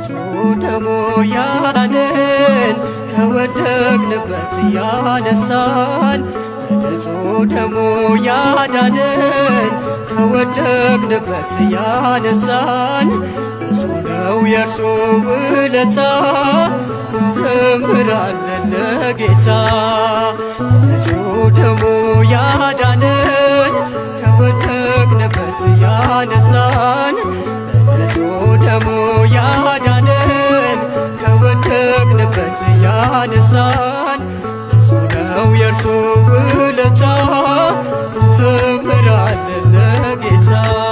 በንጹሕ ደሙ ያዳነን ከወደቅንበት ያነሳን በንጹሕ ደሙ ያዳነን ከወደቅንበት ያነሳን ብዙ ነው የእርሱ ውለታ እንዘምራለን ለጌታ በንጹሕ ደሙ ያዳነን ከወደቅንበት ያነሳን በንጹሕ ደሙ ያዳነን ከወደቅንበት ያነሳን ብዙ ነው የእርሱ ውለታ እንዘምራለን ለጌታ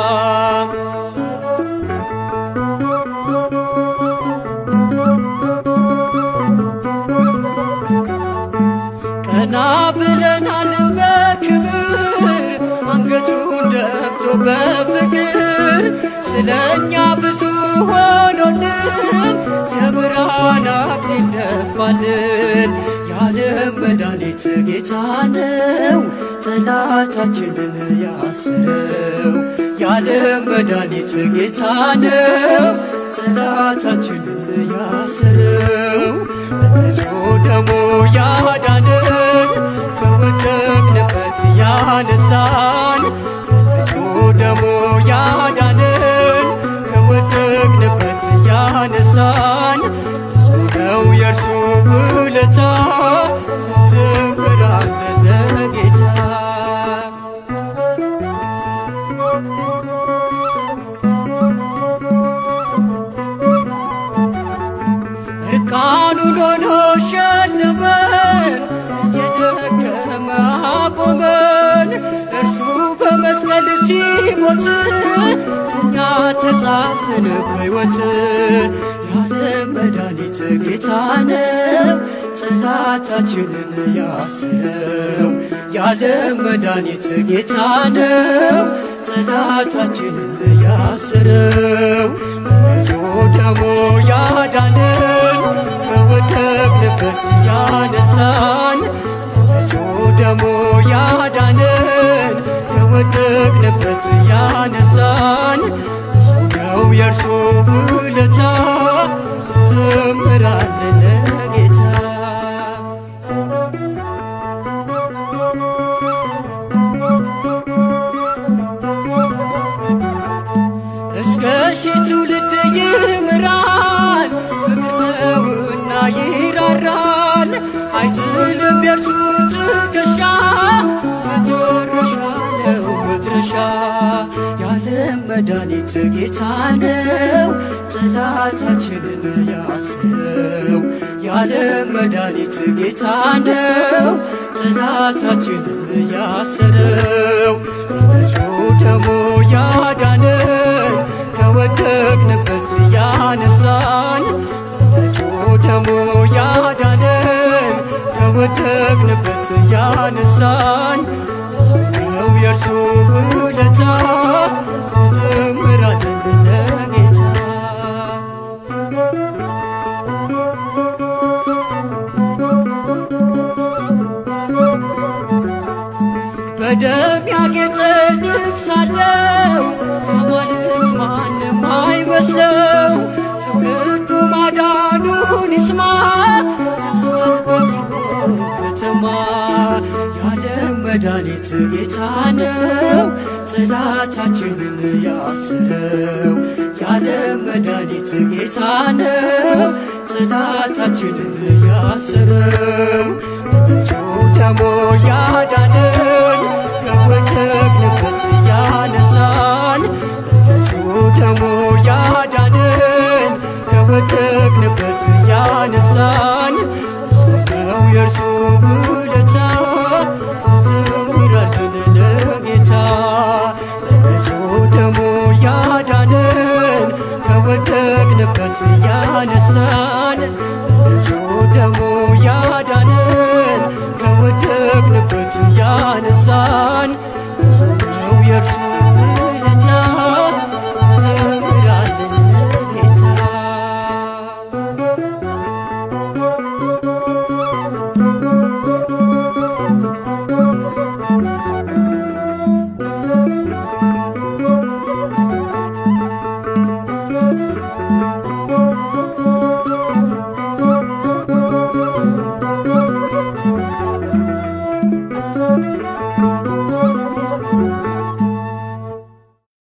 ቀና ብለናል በክብር አንገቱን ደፍቶ በፍቅር ስለኛ ብዙ ሆኖልን የብርሃን አክሊል ደፋልን። የዓለም መድኃኒት ጌታ ነው ጠላታችንን ያስረው። የዓለም መድኃኒት ጌታ ነው ጠላታችንን ያስረው። በንጹሕ ደሙ ያዳነን ከወደቅንበት ያነሳን በንጹሕ ደሙ ያዳነን ከወደቅንበት ያነሳን ብዙ ነው የእርሱ ውለታ እንዘምራለን ለጌታ እርቃኑን ሆኖ ሸለመን የደከመ አቆመን እርሱ በመስቀል ሲሞት እኛ ተጻፍን በሕይወት የዓለም መድኃኒት ጌታ ነው ጠላታችንን ያስረው የዓለም መድኃኒት ጌታ ነው ጠላታችንን ያስረው በንጹሕ ደሙ ያዳነን ከወደቅንበት ያነሳን በንጹሕ ደሙ ያዳነን ከወደቅንበት ያነሳን ብዙ ነው የእርሱ ውለታ እንዘምራለን ለጌታ እስከ ሺህ ትውልድ ይምራል ፍቅር ነውና ይራራል አይዝልም የእርሱ ትከሻ መጨረሻ ነው መድረሻ የዓለም መድኃኒት ጌታ ነው ጠላታችንን ያስረው የዓለም መድኃኒት ጌታ ነው ጠላታችንን ያስረው በንጹሕ ደሙ ያዳነን ከወደቅንበት ያነሳን በንጹሕ ደሙ ያዳነን ከወደቅንበት ያነሳን ብዙ ነው የእርሱ ውለታ እንዘምራለን ለጌታ በደም ያጌጠ ልብስ አለው አማልክት ማንም አይመስለው ትውልዱ ማዳኑን ይስማ ደርሷል በጽዮን ከተማ የዓለም መድኃኒት ጌታ ነው ጠላታችንን ያስረው የዓለም መድኃኒት ጌታ ነው ጠላታችንን ያስረው በንጹሕ ደሙ ያዳነን ከወደቅንበት ያነሳን በንጹሕ ደሙ ያዳነን ከወደቅንበት ያነሳን ብዙ ነው የእርሱ ውለታ እንዘምራለን ለጌታ በንጹሕ ደሙ ያዳነን ከወደቅንበት ያነሳን በንጹሕ ደሙ